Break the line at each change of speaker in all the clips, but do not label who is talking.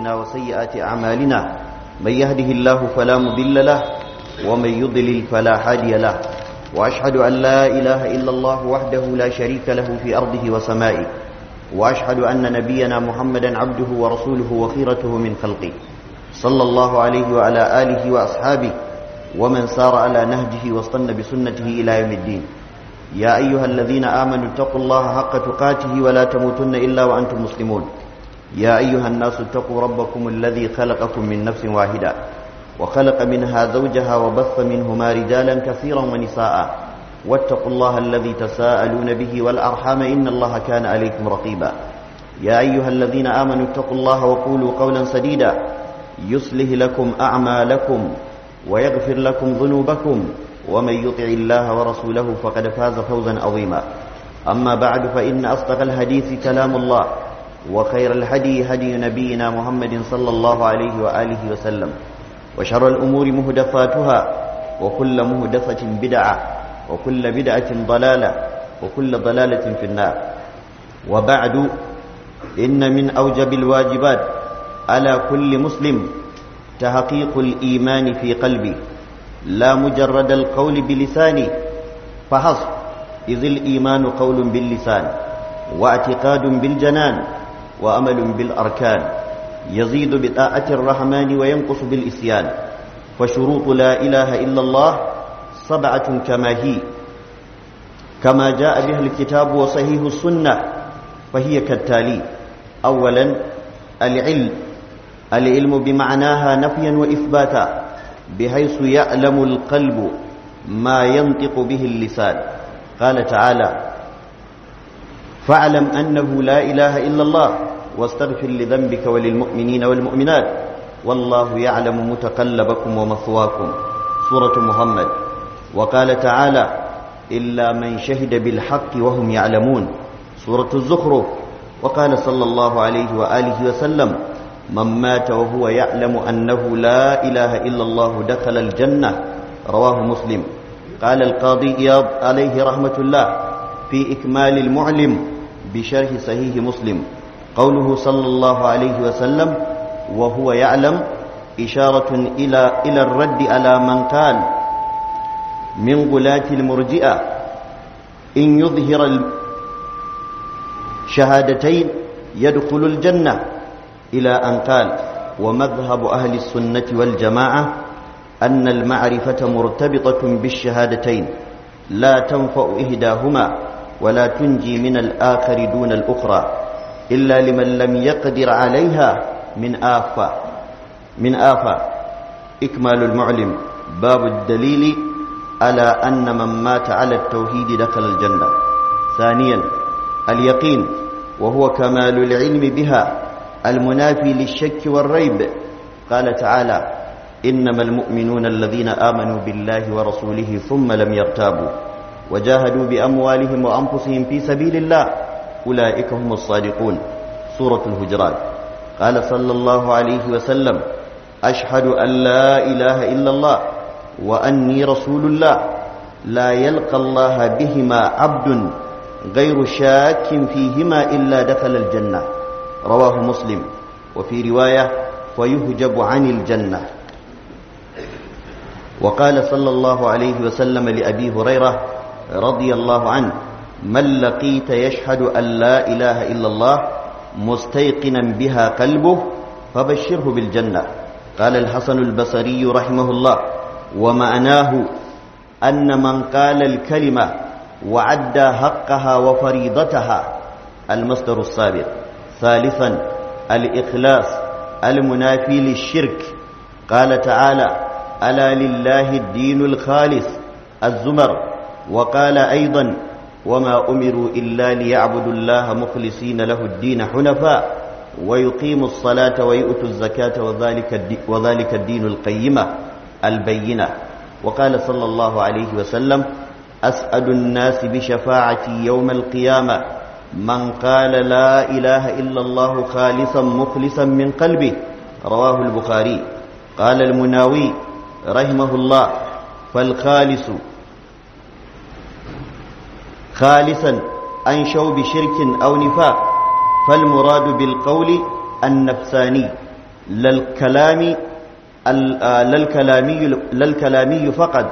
أنفسنا وسيئات أعمالنا من يهده الله فلا مضل له ومن يضلل فلا هادي له وأشهد أن لا إله إلا الله وحده لا شريك له في أرضه وسمائه وأشهد أن نبينا محمدا عبده ورسوله وخيرته من خلقه صلى الله عليه وعلى آله وأصحابه ومن سار على نهجه واصطن بسنته إلى يوم الدين يا أيها الذين آمنوا اتقوا الله حق تقاته ولا تموتن إلا وأنتم مسلمون يا أيها الناس اتقوا ربكم الذي خلقكم من نفس واحدة وخلق منها زوجها وبث منهما رجالا كثيرا ونساء واتقوا الله الذي تساءلون به والأرحام إن الله كان عليكم رقيبا يا أيها الذين آمنوا اتقوا الله وقولوا قولا سديدا يصلح لكم أعمالكم ويغفر لكم ذنوبكم ومن يطع الله ورسوله فقد فاز فوزا عظيما أما بعد فإن أصدق الحديث كلام الله وخير الهدي هدي نبينا محمد صلى الله عليه وآله وسلم وشر الأمور مهدفاتها وكل مهدفة بدعة وكل بدعة ضلالة وكل ضلالة في النار وبعد إن من أوجب الواجبات على كل مسلم تحقيق الإيمان في قلبه لا مجرد القول بلسانه فحسب إذ الإيمان قول باللسان واعتقاد بالجنان وأمل بالأركان يزيد بطاعة الرحمن وينقص بالإسيان فشروط لا إله إلا الله سبعة كما هي كما جاء بها الكتاب وصحيح السنة فهي كالتالي أولا العلم العلم بمعناها نفيا وإثباتا بحيث يعلم القلب ما ينطق به اللسان قال تعالى فاعلم أنه لا إله إلا الله واستغفر لذنبك وللمؤمنين والمؤمنات والله يعلم متقلبكم ومثواكم سورة محمد وقال تعالى إلا من شهد بالحق وهم يعلمون سورة الزخرف وقال صلى الله عليه وآله وسلم من مات وهو يعلم أنه لا إله إلا الله دخل الجنة رواه مسلم قال القاضي إياض عليه رحمة الله في إكمال المعلم بشرح صحيح مسلم قوله صلى الله عليه وسلم وهو يعلم إشارة إلى إلى الرد على من قال من غلاة المرجئة إن يظهر الشهادتين يدخل الجنة إلى أن قال ومذهب أهل السنة والجماعة أن المعرفة مرتبطة بالشهادتين لا تنفع إهداهما ولا تنجي من الآخر دون الأخرى إلا لمن لم يقدر عليها من آفة من آفة إكمال المعلم باب الدليل على أن من مات على التوحيد دخل الجنة ثانيا اليقين وهو كمال العلم بها المنافي للشك والريب قال تعالى إنما المؤمنون الذين آمنوا بالله ورسوله ثم لم يرتابوا وجاهدوا بأموالهم وأنفسهم في سبيل الله أولئك هم الصادقون سورة الهجرات قال صلى الله عليه وسلم أشهد أن لا إله إلا الله وأني رسول الله لا يلقى الله بهما عبد غير شاك فيهما إلا دخل الجنة رواه مسلم وفي رواية فيهجب عن الجنة وقال صلى الله عليه وسلم لأبي هريرة رضي الله عنه من لقيت يشهد أن لا إله إلا الله مستيقنا بها قلبه فبشره بالجنة قال الحسن البصري رحمه الله ومعناه أن من قال الكلمة وعدى حقها وفريضتها المصدر السابق ثالثا الإخلاص المنافي للشرك قال تعالى ألا لله الدين الخالص الزمر وقال أيضا وما أمروا إلا ليعبدوا الله مخلصين له الدين حنفاء ويقيموا الصلاة ويؤتوا الزكاة وذلك الدين, وذلك الدين القيمة البينة وقال صلى الله عليه وسلم أسأل الناس بشفاعتي يوم القيامة من قال لا إله إلا الله خالصا مخلصا من قلبه رواه البخاري قال المناوي رحمه الله فالخالص خالصا أنشوا بشرك أو نفاق فالمراد بالقول النفساني للكلام للكلامي للكلامي فقط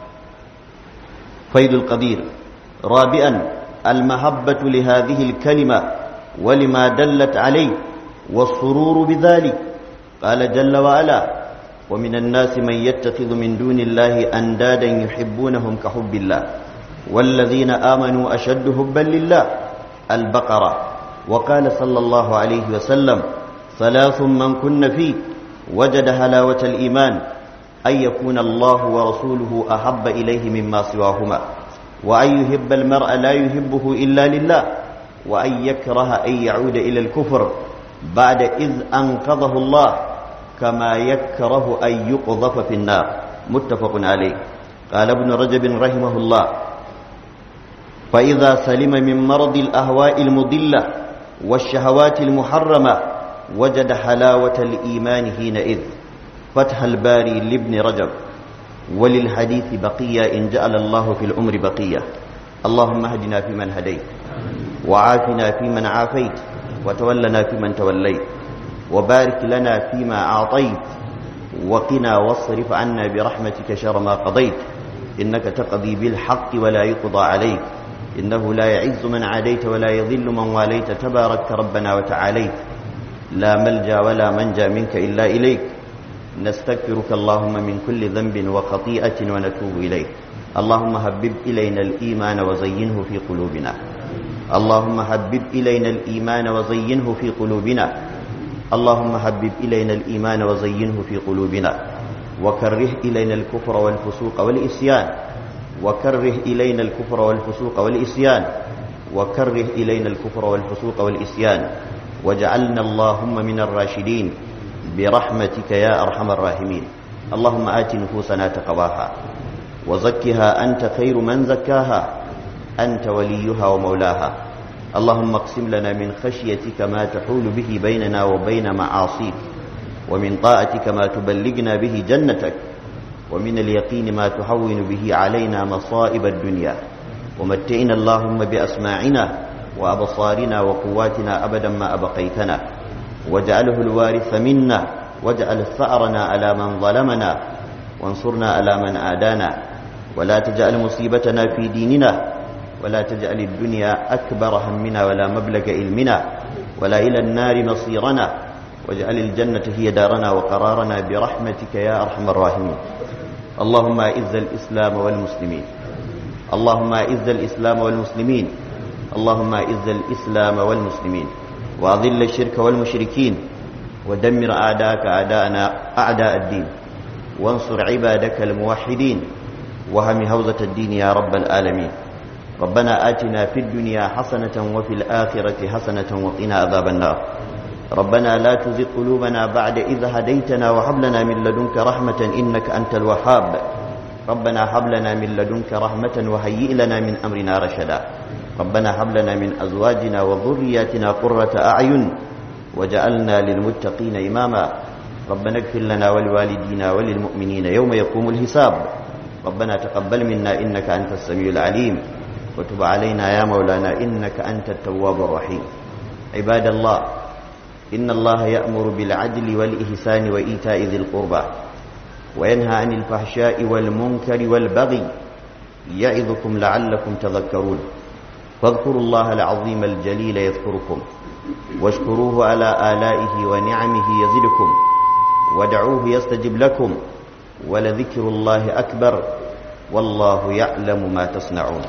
فيض القدير رابعا المحبة لهذه الكلمة ولما دلت عليه والسرور بذلك قال جل وعلا ومن الناس من يتخذ من دون الله أندادا يحبونهم كحب الله والذين آمنوا أشد حبا لله البقرة وقال صلى الله عليه وسلم ثلاث من كن فيه وجد هلاوة الإيمان أن يكون الله ورسوله أحب إليه مما سواهما وأن يحب المرء لا يحبه إلا لله وأن يكره أن يعود إلى الكفر بعد إذ أنقذه الله كما يكره أن يقذف في النار متفق عليه قال ابن رجب رحمه الله فإذا سلم من مرض الأهواء المضلة والشهوات المحرمة وجد حلاوة الإيمان حينئذ فتح الباري لابن رجب وللحديث بقية إن جعل الله في العمر بقية اللهم اهدنا فيمن هديت وعافنا فيمن عافيت وتولنا فيمن توليت وبارك لنا فيما أعطيت وقنا واصرف عنا برحمتك شر ما قضيت إنك تقضي بالحق ولا يقضى عليك إنه لا يعز من عاديت ولا يذل من واليت تبارك ربنا وتعاليت لا ملجا ولا منجا منك إلا إليك نستغفرك اللهم من كل ذنب وخطيئة ونتوب إليك اللهم هبب إلينا الإيمان وزينه في قلوبنا اللهم حبب إلينا الإيمان وزينه في قلوبنا اللهم حبب إلينا الإيمان وزينه في قلوبنا وكره إلينا الكفر والفسوق والإسيان وكره إلينا الكفر والفسوق والإسيان وكره إلينا الكفر والفسوق والإسيان واجعلنا اللهم من الراشدين برحمتك يا أرحم الراحمين اللهم آت نفوسنا تقواها وزكها أنت خير من زكاها أنت وليها ومولاها اللهم اقسم لنا من خشيتك ما تحول به بيننا وبين معاصيك ومن طاعتك ما تبلغنا به جنتك ومن اليقين ما تهون به علينا مصائب الدنيا ومتئنا اللهم بأسماعنا وأبصارنا وقواتنا أبدا ما أبقيتنا واجعله الوارث منا واجعل ثأرنا على من ظلمنا وانصرنا على من عادانا ولا تجعل مصيبتنا في ديننا ولا تجعل الدنيا أكبر همنا ولا مبلغ علمنا ولا إلى النار مصيرنا واجعل الجنة هي دارنا وقرارنا برحمتك يا أرحم الراحمين اللهم أعز الإسلام والمسلمين اللهم أعز الإسلام والمسلمين اللهم أعز الإسلام والمسلمين وأذل الشرك والمشركين ودمر أعداءك أعداءنا أعداء الدين وانصر عبادك الموحدين وهم هوزة الدين يا رب العالمين ربنا آتنا في الدنيا حسنة وفي الآخرة حسنة وقنا عذاب النار ربنا لا تزغ قلوبنا بعد إذ هديتنا وهب لنا من لدنك رحمة إنك أنت الوهاب ربنا هب لنا من لدنك رحمة وهيئ لنا من أمرنا رشدا ربنا هب لنا من أزواجنا وذرياتنا قرة أعين وجعلنا للمتقين إماما ربنا اغفر لنا ولوالدينا وللمؤمنين يوم يقوم الحساب ربنا تقبل منا إنك أنت السميع العليم وتب علينا يا مولانا إنك أنت التواب الرحيم عباد الله إن الله يأمر بالعدل والإحسان وإيتاء ذي القربى وينهى عن الفحشاء والمنكر والبغي يعظكم لعلكم تذكرون فاذكروا الله العظيم الجليل يذكركم واشكروه على آلائه ونعمه يزدكم ودعوه يستجب لكم ولذكر الله أكبر والله يعلم ما تصنعون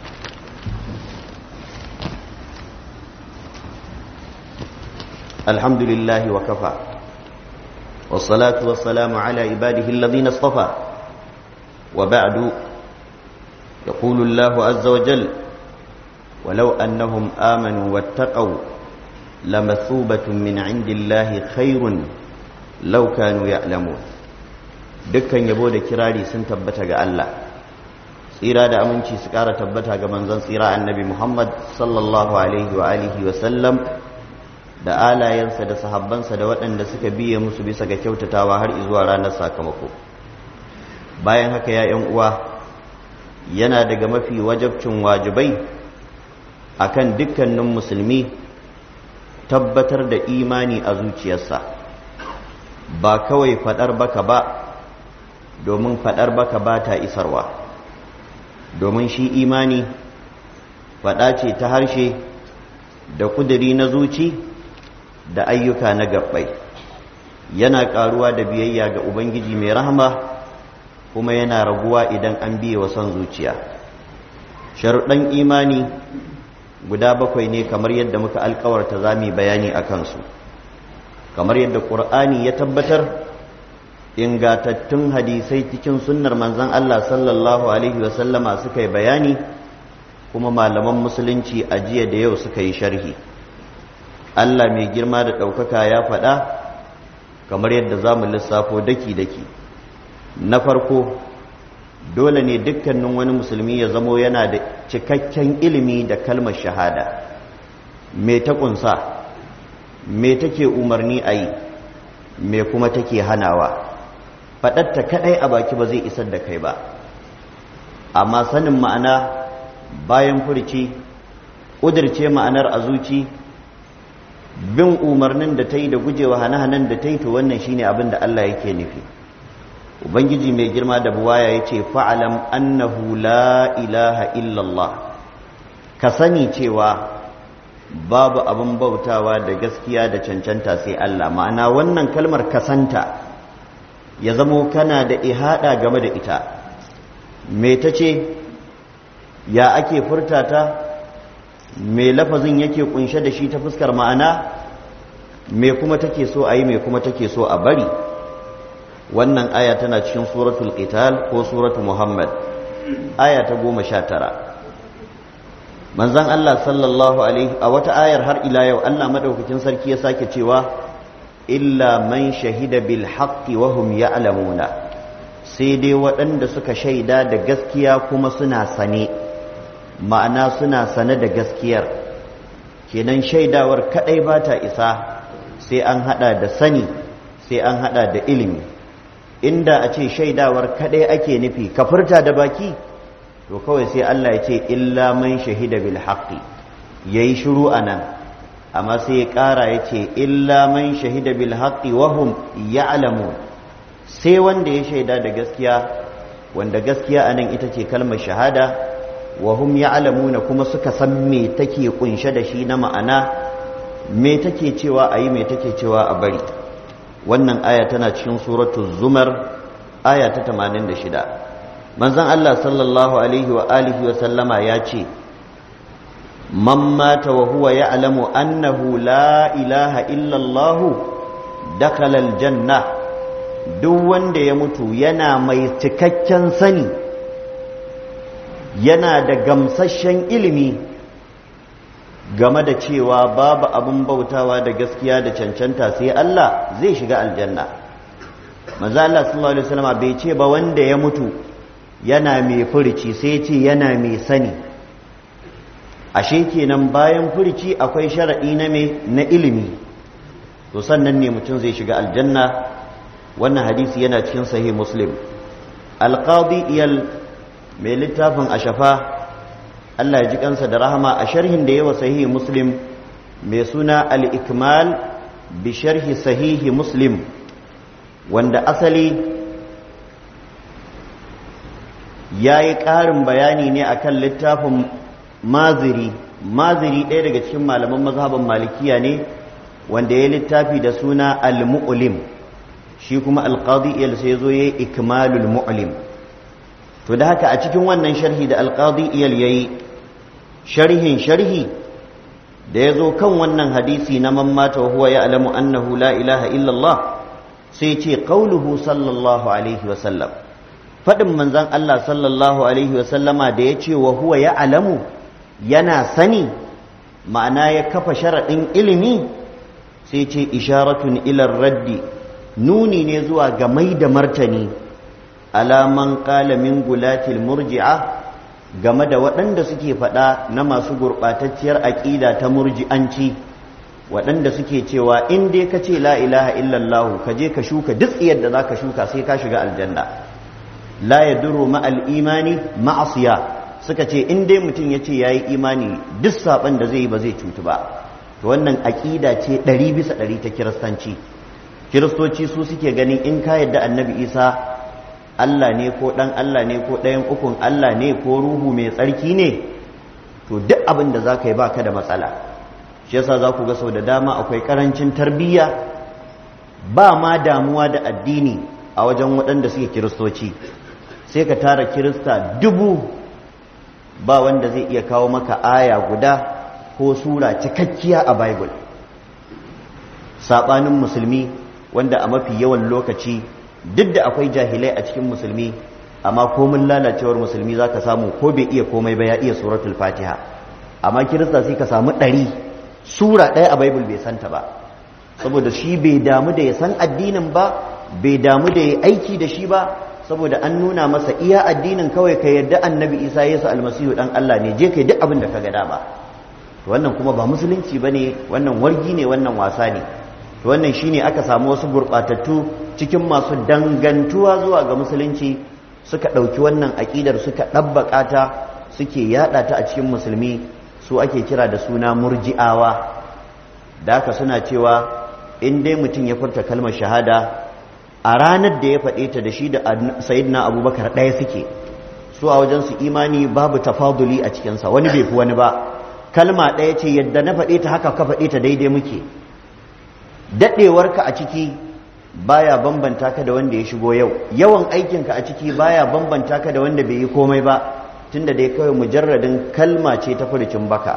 الحمد لله وكفى والصلاة والسلام على عباده الذين اصطفى وبعد يقول الله عز وجل ولو أنهم آمنوا واتقوا لمثوبة من عند الله خير لو كانوا يعلمون dukkan yabo da kirari sun tabbata ga Allah tsira da aminci su ƙara tabbata ga manzon tsira annabi Muhammad sallallahu alaihi wa alihi wa sallam da alayensa da sahabbansa da waɗanda suka biye musu bisa ga kyautatawa har zuwa ranar sakamako bayan haka ya ‘yan uwa yana daga mafi wajabcin wajibai akan dukkanin musulmi tabbatar da imani a zuciyarsa ba kawai faɗar baka ba domin faɗar baka ba ta isarwa domin shi imani faɗa ce ta harshe da ƙuduri na zuci da ayyuka na gabbai yana ƙaruwa da biyayya ga ubangiji mai rahama kuma yana raguwa idan an biye wa son zuciya sharuɗan imani guda bakwai ne kamar yadda muka alkawarta za mu bayani a kansu kamar yadda ƙur'ani ya tabbatar ingatattun hadisai cikin sunnar manzan Allah sallallahu Alaihi wasallama suka yi bayani kuma malaman musulunci a jiya da yau suka yi sharhi Allah mai girma da ɗaukaka ya faɗa kamar yadda za mu lissafo daki-daki na farko dole ne dukkanin wani musulmi ya zamo yana da cikakken ilimi da kalmar shahada me ta ƙunsa me take umarni a yi me kuma take hanawa faɗatta kaɗai a baki ba zai isar da kai ba amma sanin ma'ana bayan furci ƙudirce ma'anar a zuci bin umarnin da ta yi da gujewa hane-hanen da ta yi to wannan shine abin da Allah yake nufi ubangiji mai girma da buwaya ya ce fa'alam annahu la ilaha illallah ka sani cewa babu abin bautawa da gaskiya da cancanta sai Allah ma'ana wannan kalmar kasanta ya zamo kana da ihada game da ita me ta ce ya ake furta ta me lafazin yake kunshe da shi ta fuskar ma'ana me kuma take so a yi me kuma take so a bari wannan aya tana cikin suratul qital ko suratul muhammad aya ta goma sha tara manzan Allah sallallahu alaihi a wata ayar har ila yau Allah madaukakin sarki ya sake cewa illa man shahida bil haqqi wa hum ya'lamuna sai dai waɗanda suka shaida da gaskiya kuma suna sane ma'ana suna sane da gaskiyar kenan shaidawar kadai ba ta isa sai an hada da sani sai an hada da ilimi inda a ce shaidawar kadai ake nufi ka furta da baki to kawai sai Allah ya ce illa man shahida bil haqqi yayi shiru anan amma sai ya ƙara ya ce illa man shahida bil haqqi wa hum ya'lamun sai wanda ya shaida da gaskiya wanda gaskiya anan ita ce kalmar shahada wa hum ya'lamuna kuma suka san me take kunshe da shi na ma'ana me take cewa ayi me take cewa a bari wannan aya tana cikin suratul zumar aya ta 86 manzon Allah sallallahu alaihi wa alihi wa sallama ya ce man mata wa huwa ya'lamu annahu la ilaha illa Allah dakhala aljanna duk wanda ya mutu yana mai cikakken sani yana da gamsasshen ilimi game da cewa babu abin bautawa da gaskiya da cancanta sai Allah zai shiga aljanna manzo Allah sallallahu alaihi wasallam bai ce ba wanda ya mutu yana mai furici sai ce yana mai sani ashe kenan bayan furici akwai sharadi na me na ilimi to sannan ne mutum zai shiga aljanna wannan hadisi yana cikin sahih muslim alqadi iyal mai littafin ashafa Allah ya ji kansa da rahama a sharhin da yawa sahihi muslim mai suna al-ikmal bi sharhi sahihi muslim wanda asali ya yi ƙarin bayani ne akan littafin maziri maziri ɗaya daga cikin malaman mazhaban malikiya ne wanda ya littafi da suna al-mu'lim shi kuma al-qadi sai zo ya yi ikmalul mu'lim to da haka a cikin wannan sharhi da alqadi iyal yayi sharhin sharhi da yazo kan wannan hadisi na man mata wa huwa ya'lamu annahu la ilaha illa Allah sai ce qauluhu sallallahu alaihi wa sallam fadin manzon Allah sallallahu alaihi wa sallama da yace wa huwa ya'lamu yana sani ma'ana ya kafa sharadin ilimi sai ce isharatun ila raddi nuni ne zuwa ga mai da martani alaman min gulatil murji'a game da waɗanda suke faɗa na masu gurɓatacciyar aƙida ta murji'anci waɗanda suke cewa in dai ka ce la ilaha illallahu ka je ka shuka duk yadda za ka shuka sai ka shiga aljanna la ya duro ma'al imani ma'asiya suka ce in dai mutum ya ce ya yi imani duk saɓon da zai yi ba zai cutu ba to wannan aƙida ce ɗari bisa ɗari ta kiristanci kiristoci su suke ganin in ka yadda annabi isa allah ne ko ɗan allah ne ko ɗayan ukun allah ne ko ruhu mai tsarki ne to duk abin da za ka yi ba ka da matsala shi yasa za ku ga sau da dama akwai ƙarancin tarbiyya ba ma damuwa da addini a wajen waɗanda suke kiristoci sai ka tara kirista dubu ba wanda zai iya kawo maka aya guda ko sura cikakkiya a bible saɓanin musulmi wanda a mafi yawan lokaci duk da akwai jahilai a cikin musulmi amma komin lalacewar musulmi za ka samu ko bai iya komai ba ya iya suratul fatiha amma kirista sai ka samu ɗari sura ɗaya a bible bai santa ba saboda shi bai damu da ya san addinin ba bai damu da ya aiki da shi ba saboda an nuna masa iya addinin kawai ka yarda annabi isa yesu almasihu dan allah ne je kai duk abin da ka ga dama wannan kuma ba musulunci ba ne wannan wargi ne wannan wasa ne wannan shine aka samu wasu gurɓatattu cikin masu dangantuwa zuwa ga musulunci suka ɗauki wannan aƙidar suka ɗabbaƙa ta suke yaɗa ta a cikin musulmi su ake kira da suna murji'awa da haka suna cewa in dai mutum ya furta kalmar shahada a ranar da ya faɗe ta da shi da sayidina abubakar ɗaya suke su a wajen su imani babu tafaduli a cikinsa wani bai fi wani ba kalma ɗaya ce yadda na faɗe ta haka ka faɗe ta daidai muke daɗewarka a ciki baya bambanta ka da wanda ya shigo yau yawan aikinka a ciki baya bambanta ka da wanda bai yi komai ba tunda dai kawai mujarradin kalma ce ta furucin baka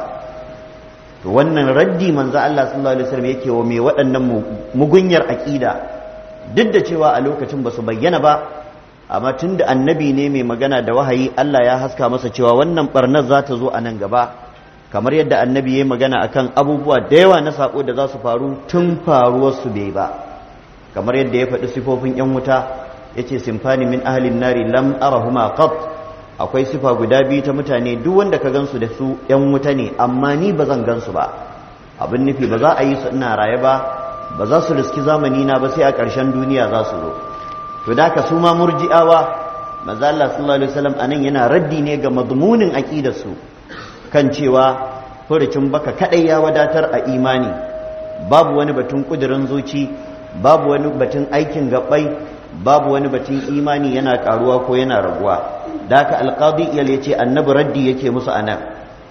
to wannan raddi manzo Allah sallallahu alaihi wasallam yake wa mai waɗannan mugunyar aqida duk da cewa a lokacin ba su bayyana ba amma tunda annabi ne mai magana da wahayi Allah ya haska masa cewa wannan barnar za ta zo a nan gaba kamar yadda annabi ya magana akan abubuwa da yawa na sako da za su faru tun faruwar su bai ba kamar yadda ya faɗi sifofin yan wuta yace simfani min ahlin nari lam arahuma qat akwai sifa guda biyu ta mutane duk wanda ka gansu da su yan wuta ne amma ni ba zan gansu ba abin nufi ba za a yi su ina raye ba ba za su riski zamani na ba sai a ƙarshen duniya za su zo to da ka su ma murji'awa manzo Allah sallallahu alaihi wasallam anan yana raddi ne ga madmunin aqidar su kan cewa furucin baka kadai ya wadatar a imani babu wani batun kudirin zuci babu wani batun aikin gabbai babu wani batun imani yana karuwa ko yana raguwa da haka alqadi iyal yace annabi raddi yake musu anan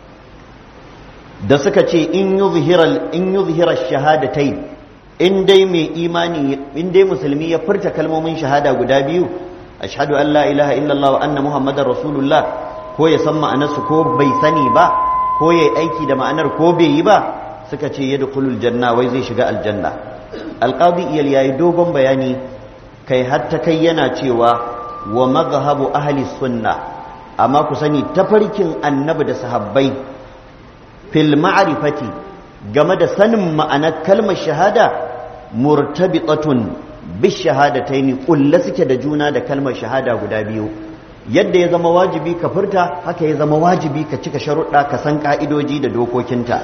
da suka ce in yuzhira in yuzhira shahadatayn in dai mai imani in dai musulmi ya furta kalmomin shahada guda biyu ashhadu an la ilaha illallah wa anna muhammadar rasulullah ko ya san ma'anarsu ko bai sani ba ko ya aiki da ma'anar ko bai yi ba suka ce yadkhulul janna wai zai shiga aljanna alqadi iyal yayi dogon bayani kai hatta kai yana cewa wa mazhabu ahli sunna amma ku sani tafarkin annabi da sahabbai fil ma'rifati game da sanin ma'anar kalmar shahada murtabitatun bis shahadataini kulla suke da juna da kalmar shahada guda biyu yadda ya zama wajibi ka furta haka ya zama wajibi ka cika sharuɗa ka san ka'idoji da dokokinta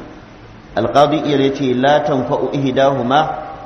alqadi iyar yace la tanfa'u ihdahuma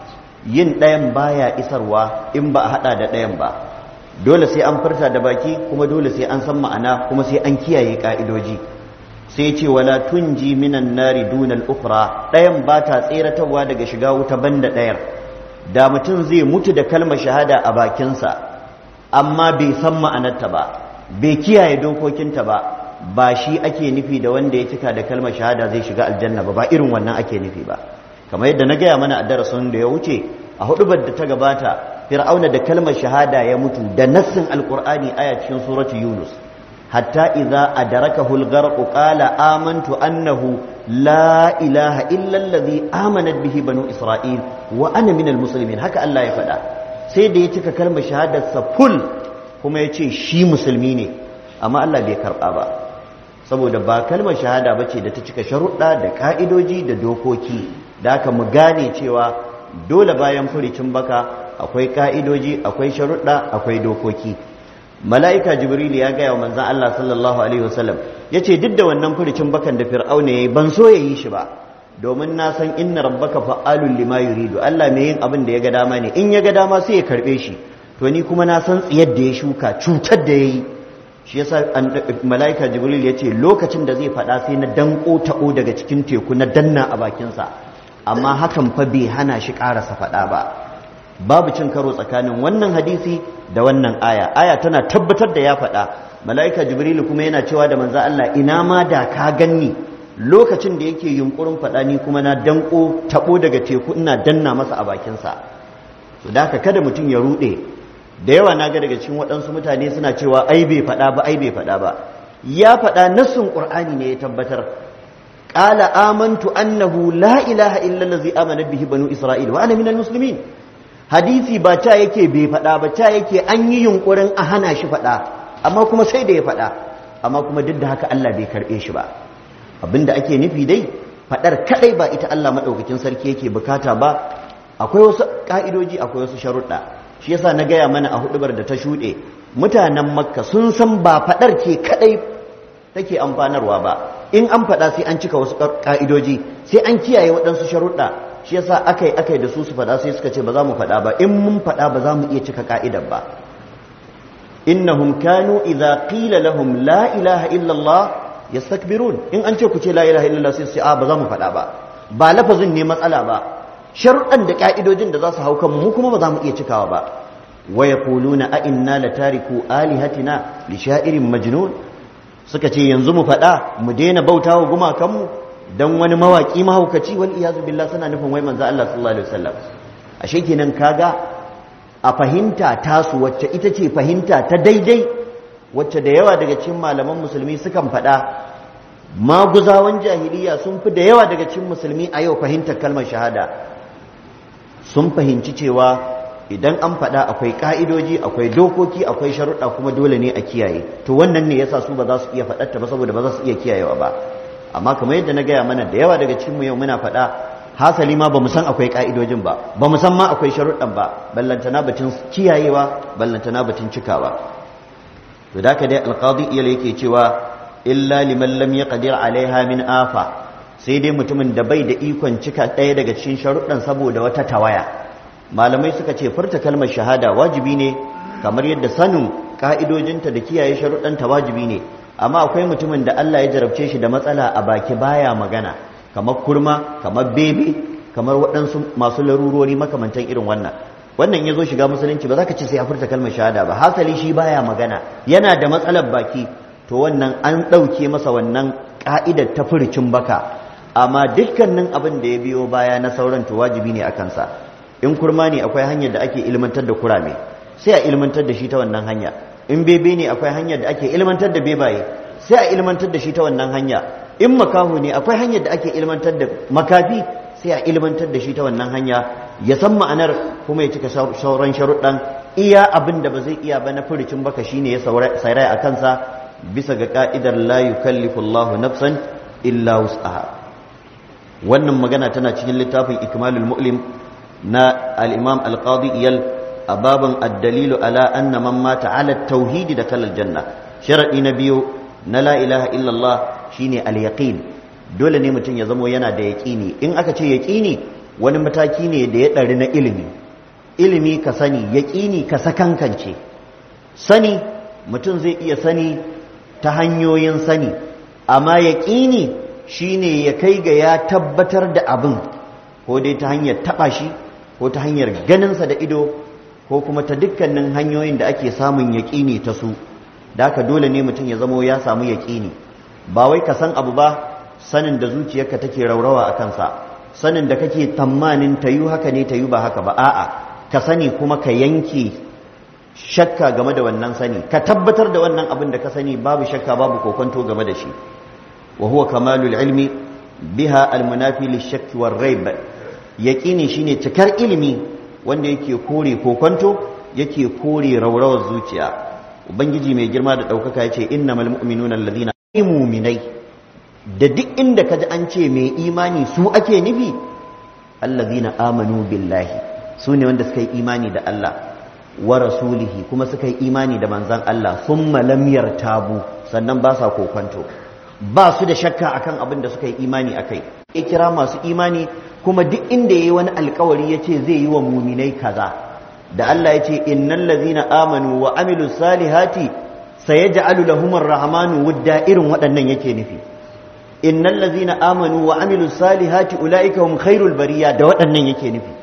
yin ɗayan baya isarwa in ba a hada da ɗayan ba dole sai an furta da baki kuma dole sai an san ma'ana kuma sai an kiyaye ka'idoji sai ce wala tunji minan nari dunal ukhra ɗayan ba ta tseratarwa daga shiga wuta banda ɗayar da mutum zai mutu da kalmar shahada a bakinsa amma bai san ma'anarta ba bai kiyaye dokokinta ba ba shi ake nufi da wanda ya cika da kalmar shahada zai shiga aljanna ba ba irin wannan ake nufi ba kamar yadda na gaya mana a darasin da ya wuce a hudubar da ta gabata fir'auna da kalmar shahada ya mutu da nassin alqur'ani aya cikin suratu yunus hatta idza adrakahu al-gharq qala amantu annahu la ilaha illa allazi amanat bihi banu isra'il wa ana minal muslimin haka Allah ya faɗa sai da ya cika kalmar shahadarsa full kuma ya ce shi musulmi ne amma Allah bai karɓa ba saboda ba kalmar shahada ba ce da ta cika sharuɗa da ƙa'idoji da dokoki da aka mu gane cewa dole bayan furicin baka akwai ƙa'idoji akwai sharuɗa akwai dokoki mala'ika jibril ya gaya wa manzan Allah sallallahu alaihi wasallam ya ce duk da wannan furicin bakan da fir'auna ya yi ban so ya yi shi ba domin na san inna rabbaka fa'alun lima yuridu Allah mai yin abin da ya ga dama ne in ya ga dama sai ya karbe shi to ni kuma na san tsiyar da ya shuka cutar da yayi shi yasa malaika jibril ya ce lokacin da zai faɗa sai na danko taɓo daga cikin teku na danna a bakinsa amma hakan fa bai hana shi ƙarasa faɗa ba babu cin karo tsakanin wannan hadisi da wannan aya aya tana tabbatar da ya faɗa mala'ika jibrilu kuma yana cewa da manzo Allah ina ma da ka ganni lokacin da yake yunkurin faɗa ni kuma na danko tabo daga teku ina danna masa a bakinsa to da haka kada mutum ya ruɗe da yawa na ga daga cikin waɗansu mutane suna cewa ai bai faɗa ba ai bai faɗa ba ya faɗa nassun qur'ani ne ya tabbatar qala amantu annahu la ilaha illa allazi amana bihi banu isra'il wa ana minal muslimin hadisi ba ca yake bai faɗa ba ca yake an yi yunkurin a hana shi faɗa amma kuma sai da ya faɗa amma kuma duk da haka Allah bai karɓe shi ba abinda ake nufi dai faɗar kaɗai ba ita Allah maɗaukakin sarki yake bukata ba akwai wasu ƙa'idoji akwai wasu sharuɗa shi yasa na gaya mana a hudubar da ta shuɗe mutanen makka sun san ba faɗar ce kaɗai take amfanarwa ba in an faɗa sai an cika wasu ƙa'idoji sai an kiyaye waɗansu sharuɗa shi yasa akai akai da su su faɗa sai suka ce ba za mu faɗa ba in mun faɗa ba za mu iya cika ka'idar ba innahum kanu idza qila lahum la ilaha illa Allah yastakbirun in an ce ku ce la ilaha illa Allah sai su a ba za mu faɗa ba ba lafazin ne matsala ba sharuɗan da ka'idojin da za su hau kan mu kuma ba za mu iya cikawa ba wa yaquluna a inna latariku alihatina li sha'irin majnun suka ce yanzu mu faɗa mu daina bautawa gumakanmu dan wani mawaki mahaukaci wal iyazu billah suna nufin wai manzo Allah sallallahu alaihi wasallam ashe kenan kaga a fahimta tasu wacce ita ce fahimta ta daidai wacce da yawa daga cikin malaman musulmi sukan faɗa maguzawan jahiliya sun fi da yawa daga cikin musulmi a yau fahimtar kalmar shahada sun fahimci cewa idan an faɗa akwai ƙa'idoji akwai dokoki akwai sharuɗa kuma dole ne a kiyaye to wannan ne yasa su ba za su iya faɗarta ba saboda ba za su iya kiyayewa ba amma kamar yadda na gaya mana da yawa daga cikinmu yau muna faɗa hasali ma ba mu san akwai ƙa'idojin ba ba mu san ma akwai sharuɗan ba ballantana batun kiyayewa ballantana batun cikawa to da dai alqadi iyal yake cewa illa liman lam yaqdir alaiha min afa sai dai mutumin da bai da ikon cika ɗaya daga cikin sharuɗan saboda wata tawaya malamai suka ce furta kalmar shahada wajibi ne kamar yadda sanin ka'idojinta da kiyaye sharuɗanta wajibi ne amma akwai mutumin da Allah ya jarabce shi da matsala a baki baya magana kamar kurma kamar bebe kamar waɗansu masu larurori makamantan irin wannan wannan ya zo shiga musulunci ba za ka ce sai ya furta kalmar shahada ba hasali shi baya magana yana da matsalar baki to wannan an ɗauke masa wannan ƙa'idar ta furicin baka amma dukkanin abin da ya biyo baya na sauran to wajibi ne a kansa in kurma ne akwai hanyar da ake ilmantar da kurame sai a ilmantar da shi ta wannan hanya in bebe ne akwai hanyar da ake ilmantar da bebaye sai a ilmantar da shi ta wannan hanya in makahu ne akwai hanyar da ake ilmantar da makafi sai a ilmantar da shi ta wannan hanya ya san ma'anar kuma ya cika sauran sharuɗan iya abin da ba zai iya ba na furicin baka shine ya sauraya a kansa bisa ga ka'idar la yukallifu Allahu nafsan illa wus'aha wannan magana tana cikin littafin ikmalul mu'lim na al-imam al-qadi iyal a babin ad-dalilu ala anna man mata ala tauhidi da kalal janna sharadi na biyu na la ilaha illallah shine al-yaqin dole ne mutum ya zamo yana da yaqini in aka ce yaqini wani mataki ne da ya ɗari na ilimi ilimi ka sani yaqini ka sakankance sani mutum zai iya sani ta hanyoyin sani amma yaqini shine ya kai ga ya tabbatar da abin ko dai ta hanyar taɓa shi ko ta hanyar ganinsa da ido ko kuma ta dukkanin hanyoyin da ake samun yaƙini ta su da haka dole ne mutum ya zamo ya samu yaƙini ba wai ka san abu ba sanin da zuciyarka take raurawa a kansa sanin da kake tamanin tayu haka ne tayu ba haka ba a'a ka sani kuma ka yanke shakka game da wannan sani ka tabbatar da wannan abin da ka sani babu shakka babu kokonto game da shi wa huwa kamalul ilmi biha almunafi lishakki war raib yaqini shine cikar ilimi wanda yake kore kokonto yake kore raurawar zuciya ubangiji mai girma da daukaka yace innamal mu'minuna alladhina mu'minai da duk inda kaji an ce mai imani su ake nufi alladhina amanu billahi su ne wanda suka yi imani da Allah wa rasulihi kuma suka yi imani da manzan Allah thumma lam yartabu sannan ba sa kokonto ba su da shakka akan abin da suka yi imani akai ya kira masu imani kuma duk inda yayi wani alkawari yace zai yi wa muminai kaza da Allah yace innal ladzina amanu wa amilus salihati sayaj'alu lahumur rahmanu wudda irin waɗannan yake nufi innal ladzina amanu wa amilus salihati ulaika hum khairul bariya da waɗannan yake nufi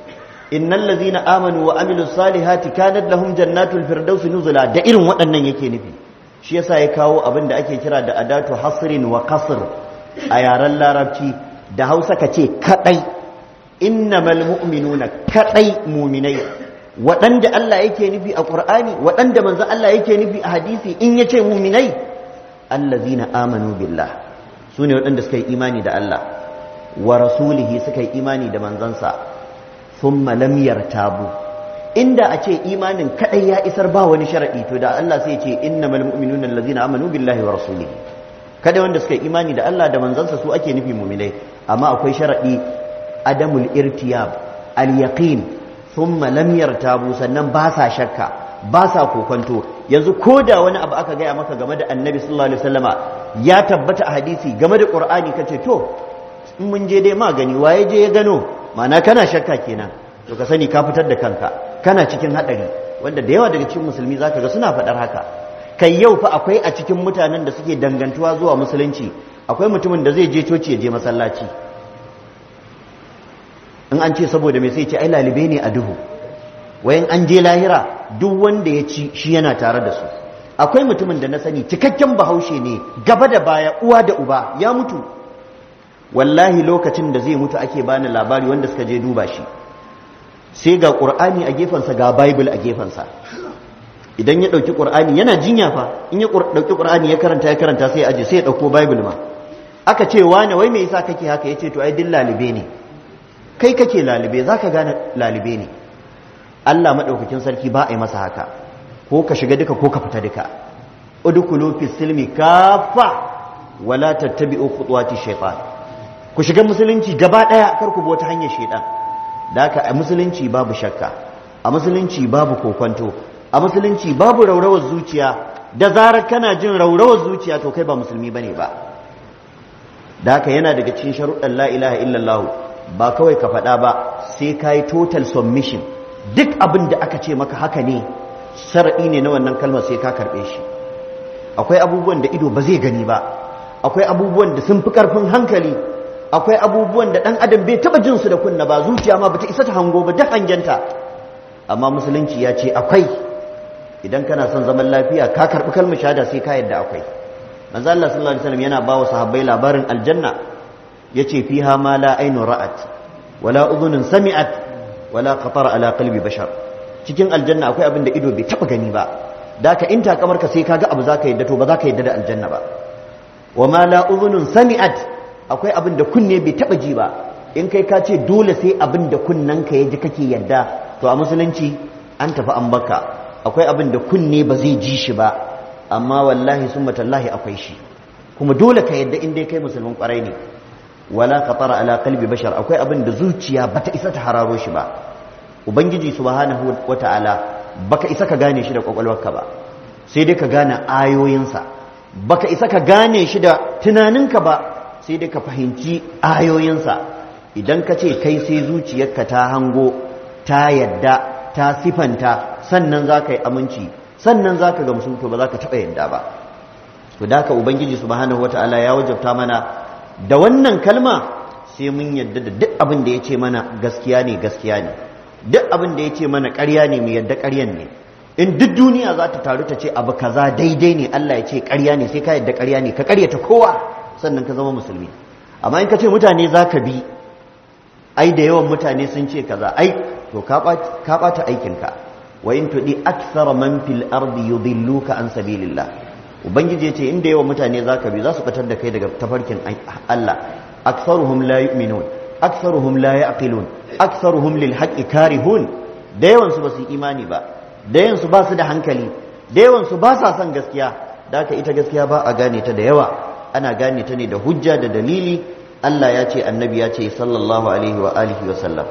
innal ladzina amanu wa amilus salihati kanat lahum jannatul firdausi nuzula da irin waɗannan yake nufi shi yasa ya kawo abin da ake kira da adatu hasrin wa qasr a yaren larabci da Hausa ka ce kadai innamal mu'minuna kadai mu'minai waɗanda Allah yake nufi a Qur'ani waɗanda manzo Allah yake nufi a hadisi in yace mu'minai allazina amanu billah sune waɗanda suka yi imani da Allah wa rasulihi suka yi imani da manzansa thumma lam yartabu inda a ce imanin kadai ya isar ba wani sharadi to da Allah sai ya ce innamal mu'minuna allazina amanu billahi wa rasulihi kada wanda suka yi imani da Allah da manzansa su ake nufi mu'minai amma akwai sharadi adamul irtiyab al yaqin thumma lam yartabu sannan ba sa shakka ba sa kokonto yanzu ko da wani abu aka gaya maka game da annabi sallallahu alaihi wasallama ya tabbata a hadisi game da qur'ani kace to in mun je dai ma gani waye je ya gano ma'ana kana shakka kenan to ka sani ka fitar da kanka kana cikin hadari wanda da yawa daga cikin musulmi zaka ga suna faɗar haka kai yau fa akwai a cikin mutanen da suke dangantuwa zuwa musulunci akwai mutumin da zai je coci ya je masallaci in an ce saboda me sai ce ai lalibe ne a duhu wayan an je lahira duk wanda ya ci shi yana tare da su akwai mutumin da na sani cikakken bahaushe ne gaba da baya uwa da uba ya mutu wallahi lokacin da zai mutu ake bani labari wanda suka je duba shi sai ga qur'ani a gefensa ga bible a gefensa idan ya dauki qur'ani yana jinya fa in ya dauki qur'ani ya karanta ya karanta sai ya aje sai ya dauko bible ma aka ce wane wai me yasa kake haka yace to ai din lalibe ne kai kake lalibe zaka gane lalibe ne Allah madaukakin sarki ba a yi masa haka ko ka shiga duka ko ka fita duka udkhulu fi silmi kafa wala tattabi'u khutuwati shaytan ku shiga musulunci gaba daya kar ku bi wata hanyar shaytan da haka a musulunci babu shakka a musulunci babu kokonto a musulunci babu raurawar zuciya da zarar kana jin raurawar zuciya to kai ba musulmi bane ba da haka yana daga cikin sharuɗan la ilaha illallah ba kawai ka faɗa ba sai ka yi total submission duk abin da aka ce maka haka ne sharaɗi ne na wannan kalmar sai ka karɓe shi akwai abubuwan da ido ba zai gani ba akwai abubuwan da sun fi ƙarfin hankali akwai abubuwan da ɗan adam bai taɓa jin su da kunna ba zuciya ma bata isa ta hango ba duk hangenta amma musulunci ya ce akwai idan kana son zaman lafiya ka karɓi kalmar shahada sai ka yadda akwai manzo Allah sallallahu alaihi wasallam yana ba wa sahabbai labarin aljanna yace fiha ma la aynu ra'at wala udhunun sami'at wala khatara ala qalbi bashar cikin aljanna akwai abin da ido bai taba gani ba da ka in takamar ka sai kaga abu zaka yadda to ba zaka yadda da aljanna ba wa ma la udhunun sami'at akwai abin da kunne bai taba ji ba in kai ka ce dole sai abin da kunnen ka yaji kake yadda to a musulunci an tafi an baka akwai abin da kunne ba zai ji shi ba amma wallahi summa tallahi akwai shi kuma dole ka yadda in dai kai musulmin kwarai ne wala khatara ala qalbi bashar akwai abin da zuciya bata isa ta hararo shi ba ubangiji subhanahu wataala baka isa ka gane shi da kwakwalwarka ba sai dai ka gane ayoyinsa baka isa ka gane shi da tunaninka ba sai dai ka fahimci ayoyinsa idan ka ce kai sai zuciyarka ta hango ta yadda ta sifanta sannan za ka yi aminci sannan za ka gamsu to ba za ka taɓa yadda ba to da ka ubangiji subhanahu wataala ya wajabta mana da wannan kalma sai mun yadda da duk abin da ya ce mana gaskiya ne gaskiya ne duk abin da ya ce mana ƙarya ne mu yadda ƙaryan ne in duk duniya za ta taru ta ce abu kaza daidai ne Allah ya ce ƙarya ne sai ka yadda ƙarya ne ka ƙaryata kowa sannan ka zama musulmi amma in ka ce mutane za ka bi ai da yawan mutane sun ce kaza ai to ka ɓata aikinka wa in tuɗi aksara man fil ardi yudilluka an sabilillah ubangiji ce inda yawan mutane za ka bi za su fitar da kai daga tafarkin Allah aktharuhum la yu'minun aktharuhum la ya'qilun aktharuhum lil haqqi karihun da yawan su basu imani ba da yawan su ba su da hankali da yawan su ba sa son gaskiya da haka ita gaskiya ba a gane ta da yawa ana gane ta ne da hujja da dalili Allah ya ce annabi ya ce sallallahu alaihi wa alihi wa sallam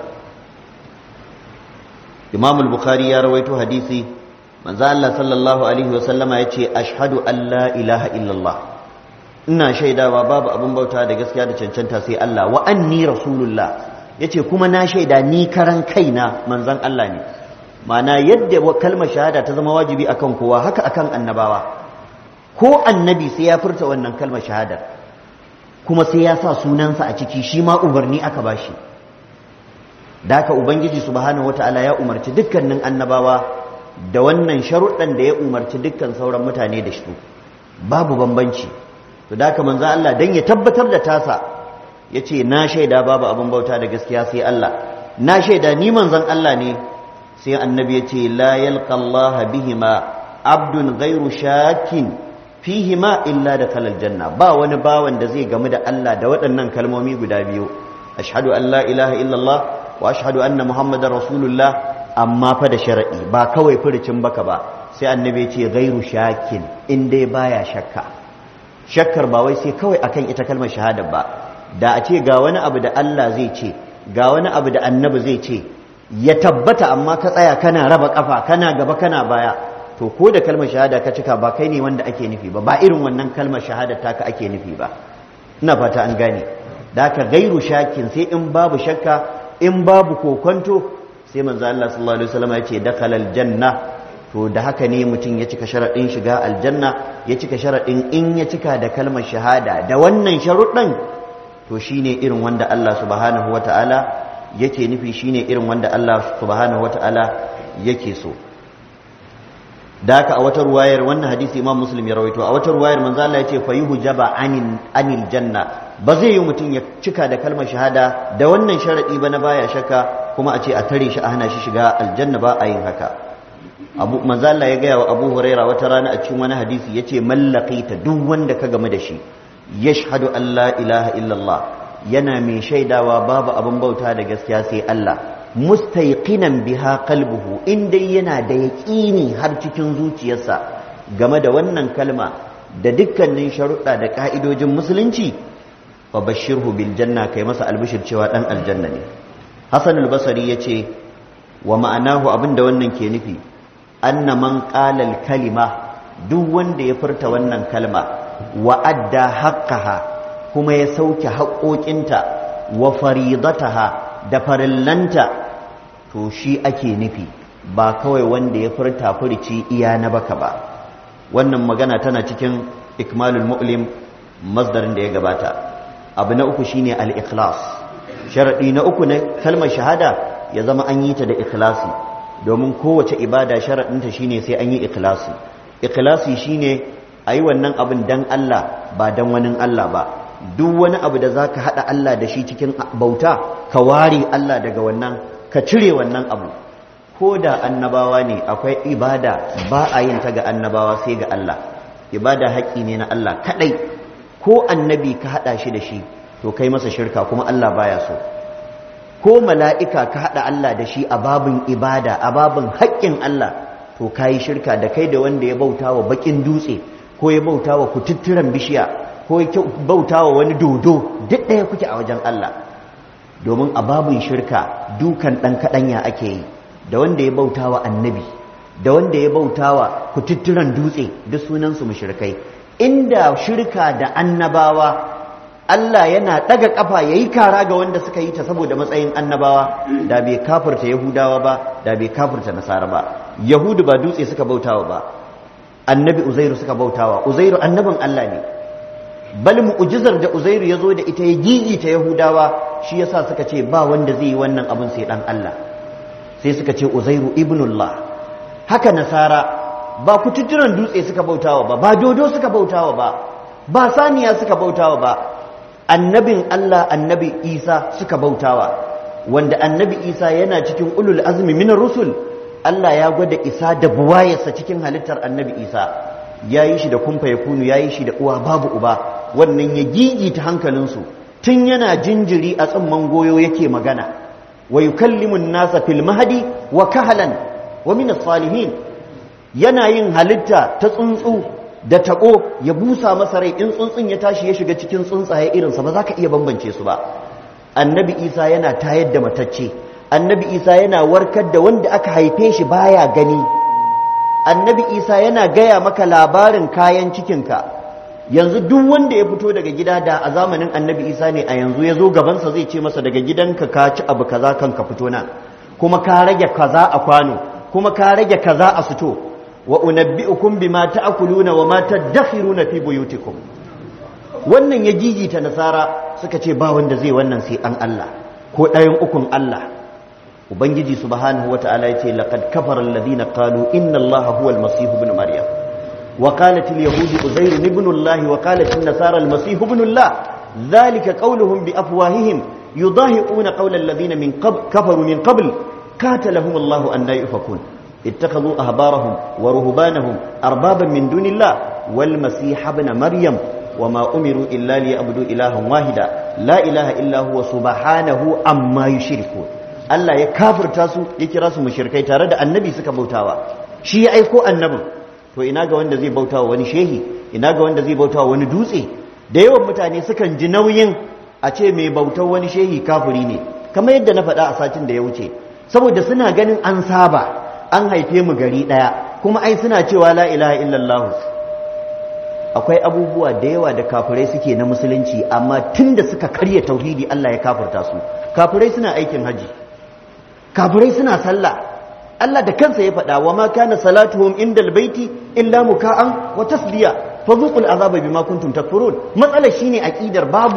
Imam al-Bukhari ya rawaito hadisi manzo Allah sallallahu alaihi wa sallama ya ce ashhadu an la ilaha illallah ina shaidawa babu abin bauta da gaskiya da cancanta sai Allah wa anni rasulullah yace kuma na shaida ni karan kaina manzon Allah ne ma'ana yadda kalmar shahada ta zama wajibi akan kowa haka akan annabawa ko annabi sai ya furta wannan kalmar shahadar kuma sai ya sa sunansa a ciki shi ma umarni aka bashi da haka ubangiji subhanahu wataala ya umarci dukkanin annabawa da wannan sharuɗan da ya umarci dukkan sauran mutane da shi babu bambanci to da haka manzo Allah dan ya tabbatar da tasa yace na shaida babu abin bauta da gaskiya sai Allah na shaida ni manzon Allah ne sai annabi yace la yalqa Allah bihima abdun ghairu shakin fihima illa da kalal janna ba wani bawan da zai gamu da Allah da waɗannan kalmomi guda biyu ashhadu an la ilaha illallah wa ashhadu anna muhammadar rasulullah amma fa da shar'i ba kawai furucin baka ba sai annabi ya ce ghairu shakin in dai baya shakka shakkar ba wai sai kawai akan ita kalmar shahada ba da a ce ga wani abu da Allah zai ce ga wani abu da annabi zai ce ya tabbata amma ka tsaya kana raba kafa kana gaba kana baya to ko da kalmar shahada ka cika ba kai ne wanda ake nufi ba ba irin wannan kalmar shahada taka ake nufi ba ina fata an gane da ka gairu shakin sai in babu shakka in babu kokonto sai manzo Allah sallallahu alaihi wasallam ya ce dakhala aljanna to da haka ne mutum ya cika sharadin shiga aljanna ya cika sharadin in ya cika da kalmar shahada da wannan sharuɗin to shine irin wanda Allah subhanahu wataala yake nufi shine irin wanda Allah subhanahu wataala yake so da haka a wata ruwayar wannan hadisi imam muslim ya rawaito a wata ruwayar manzo Allah ya ce fa yuhjaba anil anil janna ba zai yi mutum ya cika da kalmar shahada da wannan sharadi ba na baya shakka kuma a ce a tare shi a hana shi shiga aljanna ba a yin haka abu manzo Allah ya gaya wa Abu Huraira wata rana a cikin wani hadisi yace mallaqita duk wanda ka game da shi yashhadu an la ilaha illallah yana mai shaidawa babu abin bauta da gaskiya sai Allah mustaiqinan biha qalbuhu in dai yana da yaƙini har cikin zuciyarsa game da wannan kalma da dukkanin sharuɗa da ƙa'idojin musulunci fa bashirhu bil janna kai masa albishir cewa dan aljanna ne Hassan al-Basri yace wa ma'anahu abinda wannan ke nufi anna man qala al-kalima duk wanda ya furta wannan kalma wa adda haqqaha kuma ya sauke haƙoƙinta wa faridataha da farillanta to shi ake nufi ba kawai wanda ya furta furici iya na baka ba wannan magana tana cikin ikmalul mu'lim masdarin da ya gabata abu na uku shine al-ikhlas sharadi na uku na kalmar shahada ya zama an yi ta da ikhlasi domin kowace ibada sharadinta shine sai an yi ikhlasi ikhlasi shine ayi wannan abin dan Allah ba dan wani Allah ba duk wani abu da zaka hada Allah da shi cikin bauta ka ware Allah daga wannan ka cire wannan abu ko da annabawa ne akwai ibada ba a yin ta ga annabawa sai ga Allah ibada haƙƙi ne na Allah kaɗai ko annabi ka haɗa shi da shi to kai masa shirka kuma Allah baya so ko mala'ika ka haɗa Allah da shi a babin ibada a babin haƙƙin Allah to ka yi shirka da kai da wanda ya bauta wa baƙin dutse ko ya bauta wa kututturen bishiya ko ya bauta wa wani dodo duk ɗaya kuke a wajen Allah domin a babin shirka dukan ɗan kaɗanya ake yi da wanda ya bauta wa annabi da wanda ya bauta wa kututturen dutse duk sunansu mushrikai inda shirka da annabawa Allah yana ɗaga ƙafa ya yi kara ga wanda suka yi ta saboda matsayin annabawa da bai kafurta yahudawa ba da bai kafurta nasara ba yahudu ba dutse suka bautawa ba annabi uzairu suka bautawa uzairu annabin Allah ne bal mu'jizar da uzairu ya zo da ita ya gigita yahudawa shi yasa suka ce ba wanda zai yi wannan abin sai dan Allah sai suka ce uzairu ibnullah haka nasara ba kututturan dutse suka bautawa ba ba dodo suka bautawa ba ba saniya suka bautawa ba annabin Allah annabi Isa suka bautawa wanda annabi Isa yana cikin ulul azmi minar rusul Allah ya gwada isa da buwayarsa cikin halittar annabi Isa ya yi shi da kumfa ya kunu ya yi shi da uwa babu uba wannan ya gigita hankalinsu tun yana jinjiri a tsimman goyo yake magana wa yukallimu nasa fil mahdi wa kahalan wa min salihin yana yin halitta ta tsuntsu da taɓo ya busa masa rai in tsuntsun ya tashi ya shiga cikin tsuntsaye irinsa ba za ka iya bambance su ba annabi isa yana tayar da matacce annabi isa yana warkar da wanda aka haife shi baya gani annabi isa yana gaya maka labarin kayan cikinka yanzu duk wanda ya fito daga gida da a zamanin annabi isa ne a yanzu ya zo gabansa zai ce masa daga gidanka ka ci abu kaza kan ka fito nan kuma ka rage kaza a kwano kuma ka rage kaza a suto wa unabbi'ukum bima ta'kuluna wa ma tadakhiruna fi buyutikum wannan ya gigita nasara suka ce ba wanda zai wannan sai an Allah ko ɗayan ukun Allah ubangiji subhanahu wata'ala yace laqad kafara alladhina qalu inna allaha huwa almasih ibn maryam wa qalat alyahud uzair ibn allah wa qalat an-nasara almasih ibn allah dhalika qawluhum bi afwahihim yudahiquna qawla alladhina min qabl kafaru min qabl qatalahum allah an la yufakun اتخذوا أهبارهم ورهبانهم أربابا من دون الله والمسيح ابن مريم وما أمروا إلا ليعبدوا إلها واحدا لا إله إلا هو سبحانه عما يشركون Allah ya kafirta su ya kira su mushrikai tare da annabi suka bautawa shi ya aiko annabin to ina ga wanda zai bautawa wani shehi ina ga wanda zai bautawa wani dutse da yawan mutane sukan ji nauyin a ce mai bautar wani shehi kafiri ne kamar yadda na faɗa a satin da ya wuce saboda suna ganin an saba an haife mu gari ɗaya kuma ai suna cewa la ilaha illallah akwai abubuwa da yawa da kafirai suke na musulunci amma tun da suka karya tauhidi Allah ya kafirta su kafirai suna aikin haji kafirai suna sallah Allah da kansa ya faɗa wa ma kana salatuhum indal baiti illa muka'an wa tasbiya fadhuqul azaba bima kuntum takfurun matsalar shine aqidar babu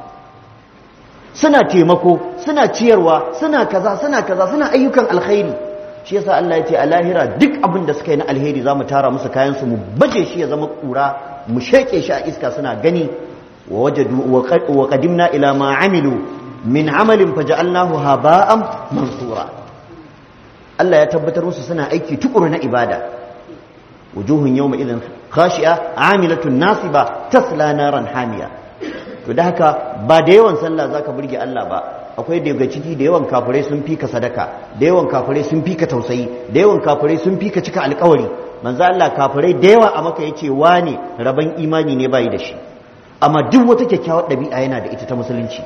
suna taimako suna ciyarwa suna kaza suna kaza suna ayyukan alkhairi shi yasa Allah ya ce a lahira duk abin da suka yi na alheri za mu tara musu kayan su mu baje shi ya zama kura mu sheke shi a iska suna gani wa wajadu wa qadimna ila ma amilu min amalin faja'alnahu haba'an mansura Allah ya tabbatar musu suna aiki tukuru na ibada wujuhun yawma idhin khashi'a amilatun nasiba tasla naran hamiya to da haka ba da yawan sallah zaka burge Allah ba akwai daga ciki da yawan kafirai sun fika sadaka da yawan kafirai sun fika tausayi da yawan kafirai sun fika cika alkawari manzo Allah kafirai da yawa a maka yace wane raban imani ne bai da shi amma duk wata kyakkyawar ɗabi'a yana da ita ta musulunci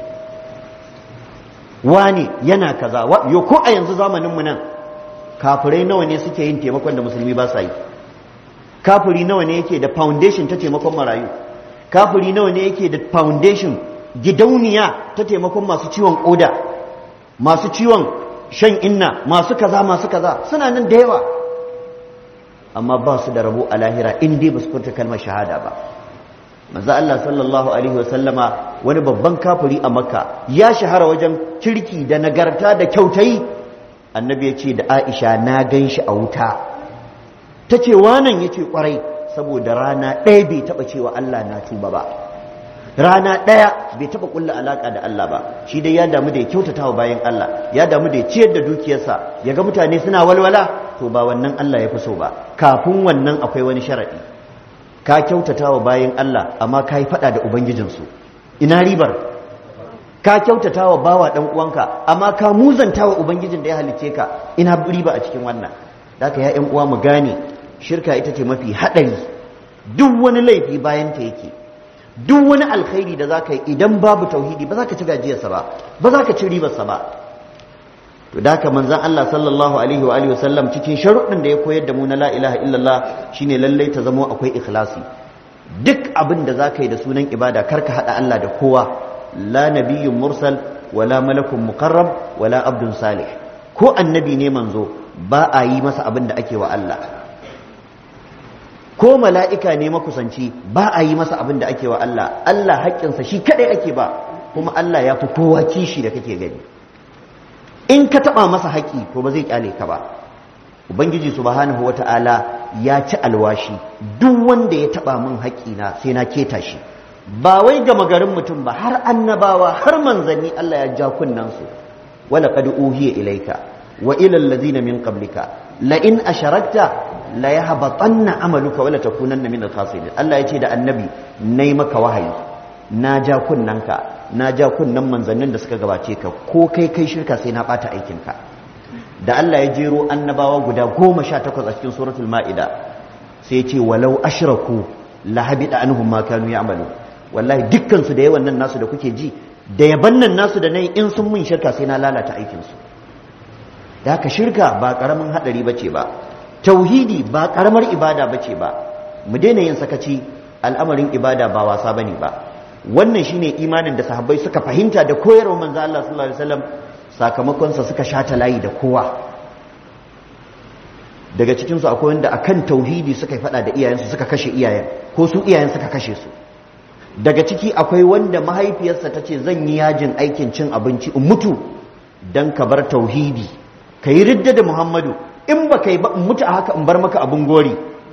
wane yana kaza yo ko a yanzu zamanin mu nan kafirai nawa ne suke yin taimakon da musulmi ba sa yi kafiri nawa ne yake da foundation ta taimakon marayu kafiri nawa ne yake da foundation gidauniya ta taimakon masu ciwon koda masu ciwon shan inna masu kaza masu kaza suna nan da yawa amma ba su da rabo a lahira in dai ba su furta kalmar shahada ba manzo Allah sallallahu alaihi wasallama wani babban kafiri a makka ya shahara wajen kirki da nagarta da kyautayi annabi ya ce da aisha na gan shi a wuta ta ce wanan ya ce kwarai saboda rana ɗaya bai taɓa cewa Allah na tuba ba rana ɗaya bai taɓa ƙulla alaƙa da Allah ba shi dai ya damu da ya kyautata wa bayan Allah ya damu da ya ciyar da dukiyarsa ya ga mutane suna walwala to ba wannan Allah ya fi so ba kafin wannan akwai wani sharaɗi ka kyautata wa bayan Allah amma ka yi faɗa da ubangijinsu ina ribar ka kyautata wa bawa ɗan uwanka amma ka muzanta wa ubangijin da ya halicce ka ina riba a cikin wannan da ya ƴan uwa mu gane shirka ita ce mafi haɗari duk wani laifi bayan ta yake duk wani alkhairi da za ka yi idan babu tauhidi ba za ka ci gajiyarsa ba ba za ka ci ribarsa ba to da haka manzon Allah sallallahu alaihi wa alihi wasallam cikin sharuɗin da ya koyar da mu na la ilaha illallah shine lallai ta zamo akwai ikhlasi duk abin da za ka yi da sunan ibada kar ka haɗa Allah da kowa la nabiyyun mursal wala malakun muqarrab wala abdun salih ko annabi ne manzo ba a yi masa abin da ake wa Allah ko mala'ika ne makusanci ba a yi masa abin da ake wa Allah Allah haƙƙinsa shi kaɗai ake ba kuma Allah ya fi kowa kishi da kake gani in ka taɓa masa haƙƙi ko ba zai ƙyale ka ba ubangiji subhanahu wata'ala ya ci alwashi duk wanda ya taɓa min haƙƙina sai na keta shi ba wai gama garin mutum ba har annabawa har manzanni Allah ya ja kunnansu wala qad uhiya ilayka wa ila allazina min qablika la in asharakta la yahbatanna amaluka wala takunanna min al-khasirin Allah yace da annabi nayi maka wahayi na ja kunnanka na ja kunnan manzannin da suka gabace ka ko kai kai shirka sai na bata aikin ka da Allah ya jero annabawa guda goma sha takwas a cikin suratul ma'ida sai ce walau ashraku la habita anhum ma kanu ya'malu wallahi dukkan su da yawan nan nasu da kuke ji da yaban nan nasu da nayi in sun mun shirka sai na lalata aikin su da haka shirka ba karamin hadari bace ba tauhidi ba karamar ibada bace ba mu daina yin sakaci al'amarin ibada ba wasa bane ba wannan shine imanin da sahabbai suka fahimta da koyarwar manzo Allah sallallahu alaihi wasallam sakamakon sa suka shata layi da kowa daga cikin su akwai wanda akan tauhidi suka fada da iyayensu suka kashe iyayen ko su iyayen suka kashe su daga ciki akwai wanda mahaifiyarsa ta ce zan yi yajin aikin cin abinci in mutu dan ka bar tauhidi ka yi ridda da muhammadu in ba ka yi ba in mutu a haka in bar maka abin gori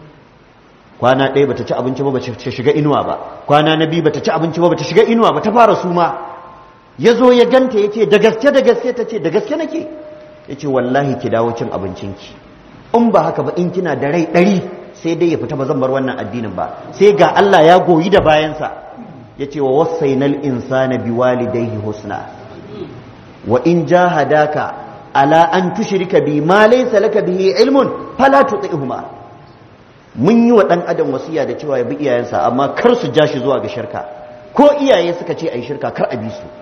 kwana ɗaya bata ci abinci ba bata shiga inuwa ba kwana na biyu bata ci abinci ba bata shiga inuwa ba ta fara suma ya zo ya ganta ya ce da gaske da gaske ta ce da gaske nake ya ce wallahi ki dawo cin abincinki in ba haka ba in kina da rai ɗari sai dai ya fita ba zan bar wannan addinin ba sai ga Allah ya goyi da bayansa ya ce wa wasainal insana biwalidayhi husna wa in jahadaka ala an tushrika bi ma laysa laka bihi ilmun fala tuti'huma mun yi wa dan adam wasiya da cewa ya bi iyayensa amma kar su ja shi zuwa ga shirka ko iyaye suka ce ai shirka kar a bi su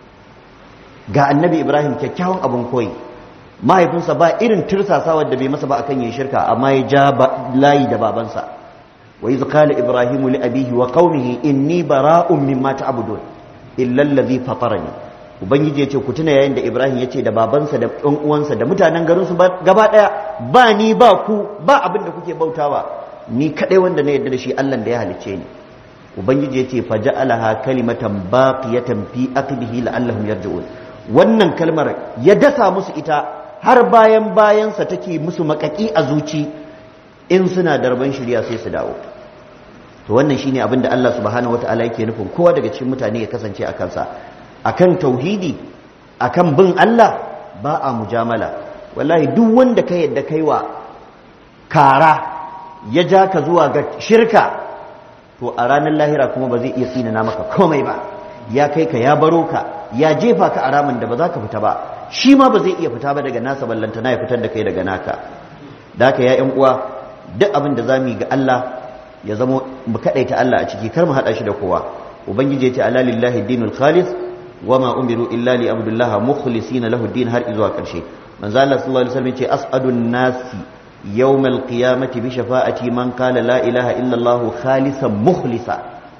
ga annabi ibrahim kyakkyawan abin koyi mahaifinsa ba irin tirsasa da bai masa ba akan yin shirka amma ya ja layi da babansa wa iz qala ibrahimu li abihi wa qaumihi inni bara'un mimma ta'budun illa allazi fatarani ubangiji yace ku tuna yayin da ibrahim yace da babansa da ɗan uwansa da mutanen garin su gaba daya ba ni ba ku ba abin da kuke bautawa ni kadai wanda na yarda da shi Allah da ya halicce ni ubangiji yace faja'alaha kalimatan baqiyatan fi aqlihi la'allahum yarji'un wannan kalmar ya dasa musu ita har bayan bayansa take musu makaki a zuci in suna darban shirya sai su dawo to wannan shine abin da Allah subhanahu wataala yake nufin kowa daga cikin mutane ya kasance a kansa akan tauhidi akan bin Allah ba a mujamala wallahi duk wanda ka yadda kaiwa kara ya ja ka zuwa ga shirka to a ranar lahira kuma ba zai iya tsinana maka komai ba ya kai ka ya baro ka ya jefa ka a ramin da ba za ka fita ba shi ma ba zai iya fita ba daga nasa ballantana ya fitar da kai daga naka da haka ya yan uwa duk abin da zamu yi ga Allah ya zama mu kadaita Allah a ciki kar mu hada shi da kowa ubangiji ya ce ala lillahi dinul khalis wama umiru illa li abdullah mukhlisina lahu din har izuwa karshe manzo Allah sallallahu alaihi wasallam ya ce as'adun nasi يوم القيامة بشفاعة من قال لا إله إلا الله خالصا مخلصا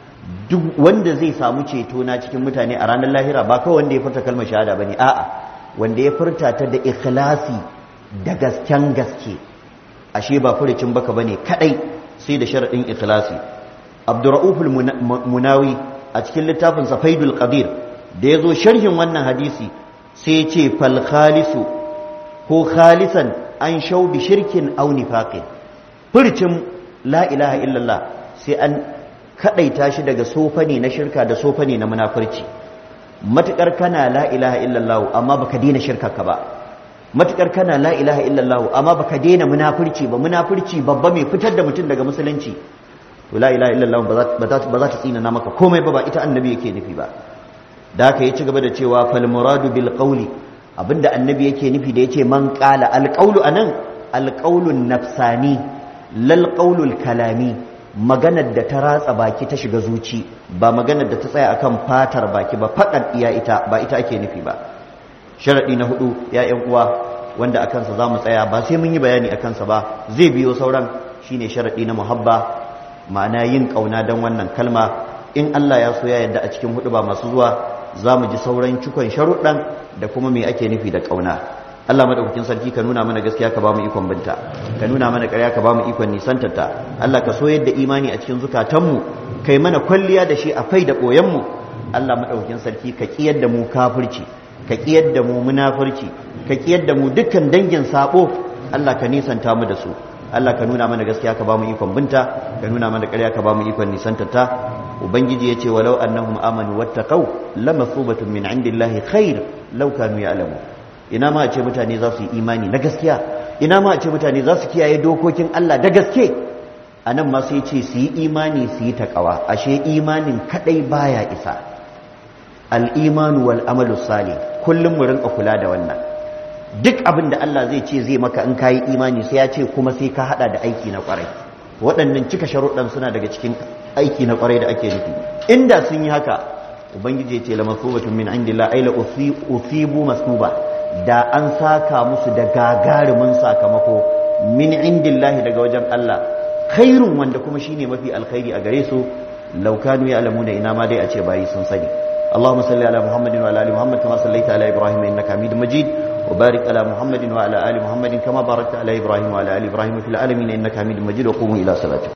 duk wanda zai samu ceto na cikin mutane a ranar lahira ba kawai wanda ya furta kalmar shahada bane a'a wanda ya furta ta da ikhlasi da gasken gaske ashe ba furucin baka bane kadai sai da sharadin ikhlasi Abdurrauf munawi a cikin littafin sa Faidul Qadir da yazo sharhin wannan hadisi sai ya ce fal khalisu ko khalisan an shau bi shirkin au nifaqin furcin la ilaha illallah sai an kadaita shi daga sofani na shirka da sofani na munafurci matukar kana la ilaha illallah amma baka daina shirka ka ba matukar kana la ilaha illallah amma baka daina munafurci ba munafurci babba mai fitar da mutum daga musulunci to la ilaha illallah ba za ta tsina na maka komai ba ba ita annabi yake nufi ba da haka ya ci gaba da cewa fal muradu bil qawli abinda annabi yake nufi da yace man qala alqawlu anan alqawlun nafsani lal qawlul kalami maganar da ta ratsa baki ta shiga zuci ba maganar da ta tsaya akan fatar baki ba faɗan iya ita ba ita ake nufi ba sharadi na hudu ya ƴan uwa wanda akan sa zamu tsaya ba sai mun yi bayani akan sa ba zai biyo sauran shine sharadi na muhabba ma'ana yin kauna dan wannan kalma in Allah ya so ya yarda a cikin hudu ba masu zuwa za mu ji sauran cikon sharuɗan da kuma me ake nufi da ƙauna Allah madaukakin sarki ka nuna mana gaskiya ka ba mu ikon binta ka nuna mana ƙarya ka ba mu ikon nisantarta Allah ka so yadda imani a cikin zukatanmu kai mana kwalliya da shi a fai da ɓoyenmu Allah madaukakin sarki ka ƙiyar da mu kafirci ka ƙiyar da mu munafurci ka ƙiyar da mu dukkan dangin sabo Allah ka nisanta mu da su Allah ka nuna mana gaskiya ka ba mu ikon binta ka nuna mana ƙarya ka ba mu ikon nisantarta ubangiji ya ce walau annahum amanu wattaqau lamathubatun min indillahi khair law kanu ya'lamu ina ma a ce mutane za su yi imani na gaskiya ina ma a ce mutane za su kiyaye dokokin Allah da gaske anan ma sai ce su yi imani su yi taqwa ashe imanin kadai baya isa al-imanu wal amalu salih kullum mu rinka kula da wannan duk abin da Allah zai ce zai maka in kayi imani sai ya ce kuma sai ka hada da aiki na kwarai waɗannan cika sharuɗan suna daga cikin aiki na kwarai da ake nufi inda sun yi haka ubangiji ya ce la masubatun min indillah ay la usibu masuba da an saka musu da gagarumin sakamako min indillah daga wajen Allah khairun wanda kuma shine mafi alkhairi a gare su law kanu ya'lamuna ina ma dai a ce bayi sun sani اللهم صل على محمد وعلى ال محمد كما صليت على ابراهيم انك حميد مجيد وبارك على محمد وعلى ال محمد كما باركت على ابراهيم وعلى ال ابراهيم في العالمين انك حميد مجيد وقوموا الى صلاتكم